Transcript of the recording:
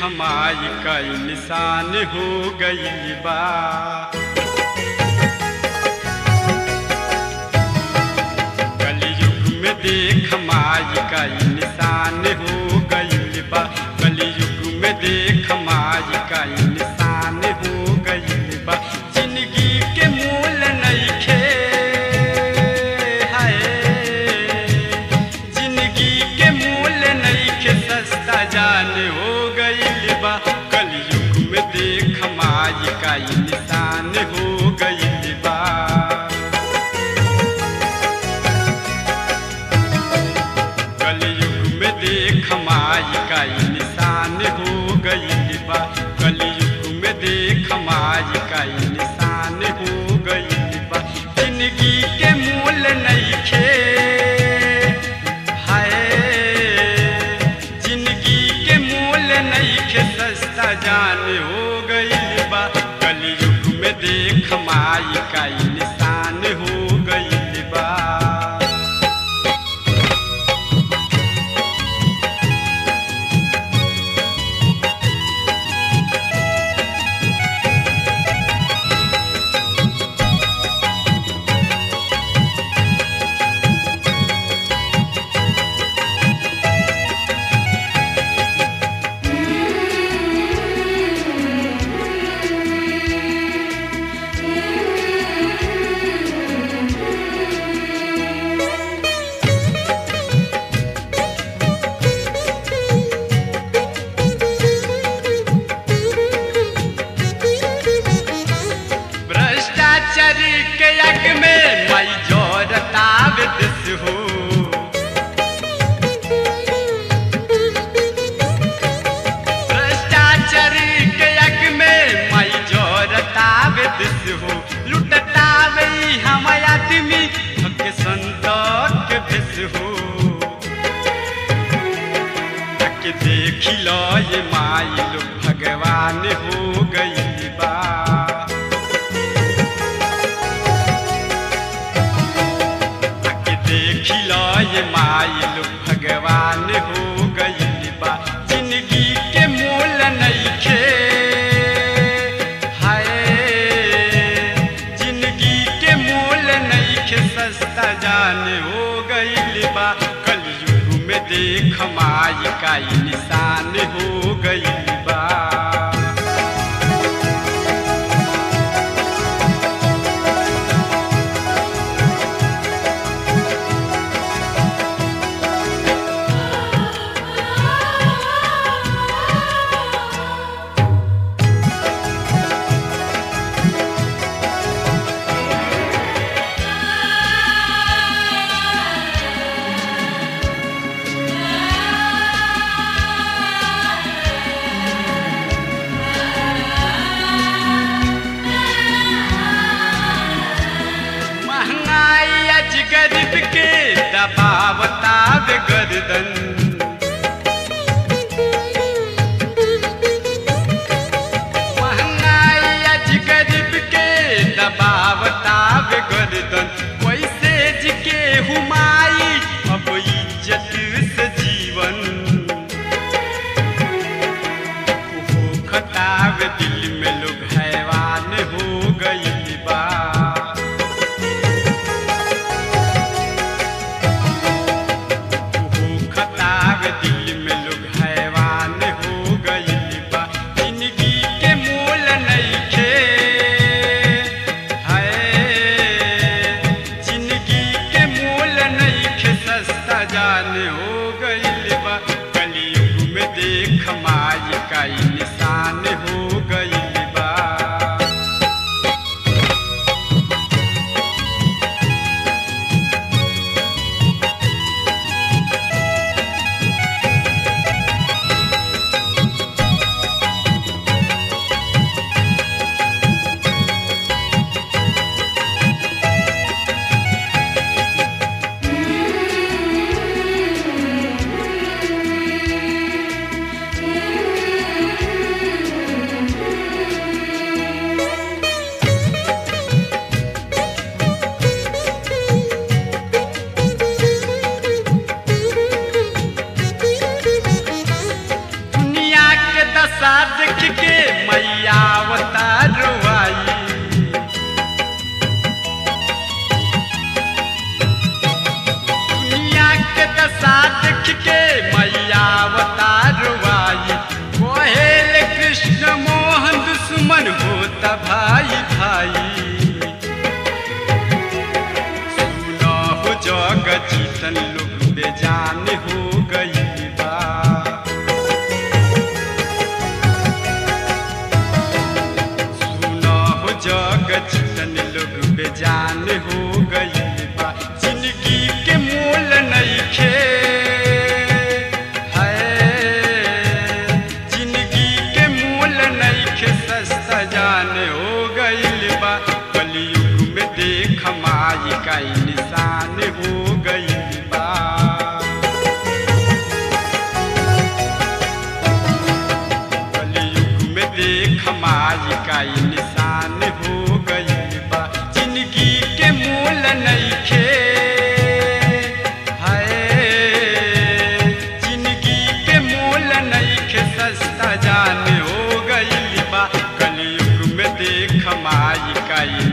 कमाई कई निशान हो गई बा कलयुग में देख माई कई निशान हो गई बा कलयुग में देख माई कई निशान हो गई बा जिंदगी के मूल नइखे हाय जिंदगी के मूल नइखे सस्ता जान हो गई बा कलयुग में देख माई कई निशान हो गई बा कलयुग में देख माई का ई निशान हो गई बा कलयुग में देख माई का ई निशान हो गई बा जिंदगी के मूल नइखे हाय जिंदगी के मूल नइखे सस्ता जान हो गई बा कलयुग में देख माई का ई निशान हो गई बा भ्रष्टाचार के यज्ञ में मई जोरता विदस हो भ्रष्टाचार के यज्ञ में मई जोरता विदस हो लुटता वही हम आदमी के संतोष के भिस हो के देख लो ये माई लोग भगवान हो गई बा आके देख लो ये माई लोग भगवान हो गई बा जिंदगी के मूल नइखे हाय जिंदगी के मूल नइखे सस्ता जान हो गई बा कलयुग में देख माई का ई निशान हो गई बा महंगाई आज गरीब के दबावता बे गर्दन महंगाई आज गरीब के दबावता बे गर्दन वैसे जी के हुमाई अब इज्जत से जीवन हो खताब दिल में लोग हैवान हो गई बा हो खताब जान हो गइल बा कलयुग में देख माई का इंसान हो गइल बा कलयुग में देख माई का इंसान हो गइल बा जिंदगी के मूल नइखे हाय जिंदगी के मूल नइखे सस्ता जान हो गइल बा कलयुग में देख माई का